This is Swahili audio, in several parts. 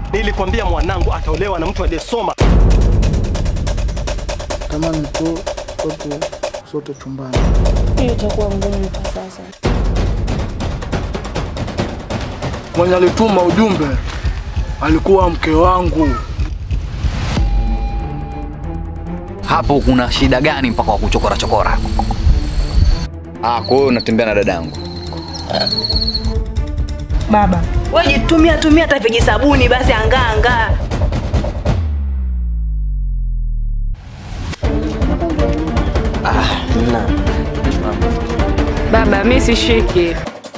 Nilikwambia mwanangu ataolewa na mtu aliyesoma. Tamani tu kwetu sote chumbani. Hiyo itakuwa ngumu kwa sasa. Mwenye alituma ujumbe alikuwa mke wangu. Hapo kuna shida gani mpaka wakuchokora chokora? Ah, kwa hiyo unatembea na dadangu? Baba, Wajitumia tumia hata vijisabuni basi angaa angaa. Baba, mi sishiki.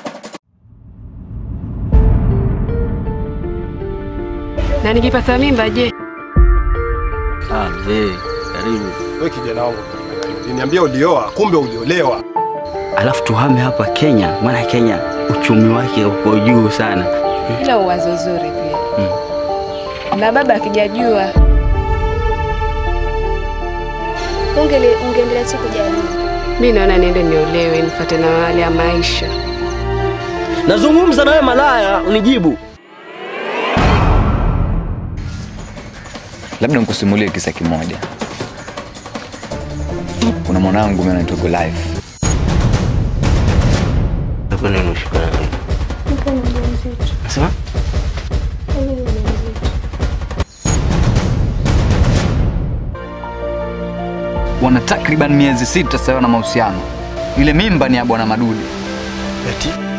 Na nikipata mimba je? Ah, mzee, karibu. Wewe kijana wangu, uliniambia ulioa, kumbe uliolewa. Alafu tuhame hapa Kenya, maana Kenya uchumi wake uko juu sana. Ila uwazo zuri pia. Na baba akijajua Ungele ungeendelea tu kujaribu. mi naona niende niolewe nifuate na wale ya maisha. Nazungumza na wewe malaya, unijibu. Labda nikusimulie kisa kimoja. Kuna mwanangu mimi anaitwa Golife. Hapo nini unashika na wewe? Niko mjamzito. Nasema? Mimi ni mjamzito. Wana takriban miezi sita sasa na mahusiano. Ile mimba ni ya bwana Madude. Eti